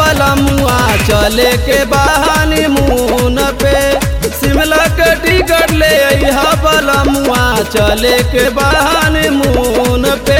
बलमुआ चले के बहानी मुन पे शिमला के टिकट ले अइहा बलमुआ चले के बहानी मुन पे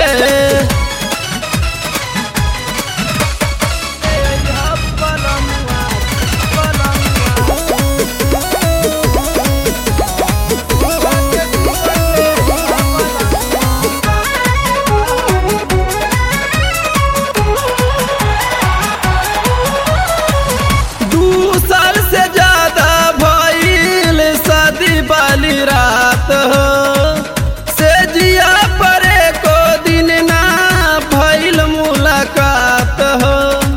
दू साल से ज्यादा भइल शादी वाली रात हो से जिया परे को दिन ना भइल मुलाकात हो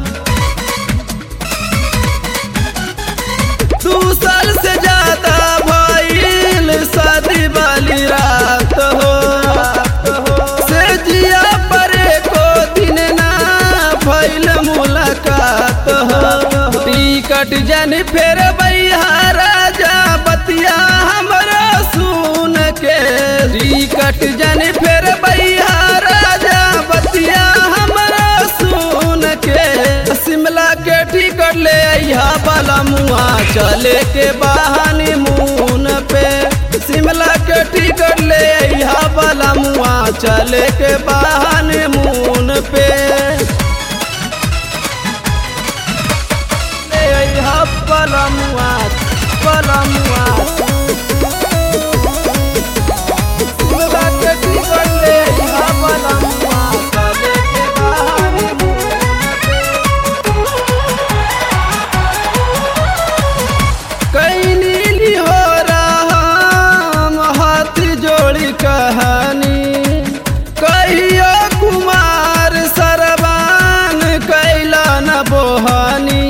दू साल से ज्यादा भइल शादी वाली रात हो से जिया परे को दिन ना भइल मुलाकात हो टिकट जन फेर राजा बतिया हमरा सुन के टिकट जन फेर राजा बतिया हमरा सुन के शिमला के टिकट ले अइहा बलमुआ चले के बहानी मुन पे शिमला के टिकट ले अइहा बलमुआ चले के बहानी मुन पे ले अइहा बलमुआ बलमुआ शिमला के टिकट ले अइहा बलमुआ चले के बहानी कैनी लिहोरा हम हाथ जोड़ी कहानी कहियो कुमार सरबान कैला न बोहानी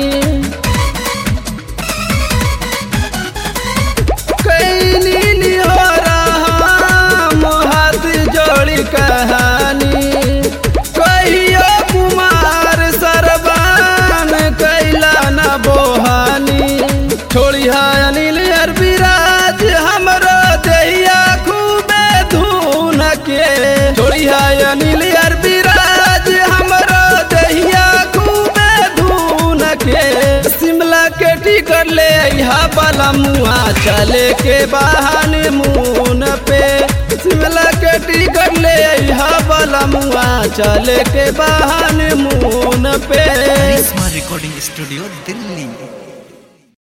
कैनी लिहोरा हम हाथ जोड़ी कहानी कहियो कुमार सरबान कैला न बोहानी छोड़िया अनिल अरबिराज हमरो देहिया खूबे धून के छोड़िया अनिल अरबिराज हमरो देहिया खूबे धून के शिमला के टिकट ले अइहा बलमुआ चले के बहाने मुन पे शिमला के टिकट ले अइहा बलमुआ चले के बहाने मुन पे करिश्मा रिकॉर्डिंग स्टूडियो दिल्ली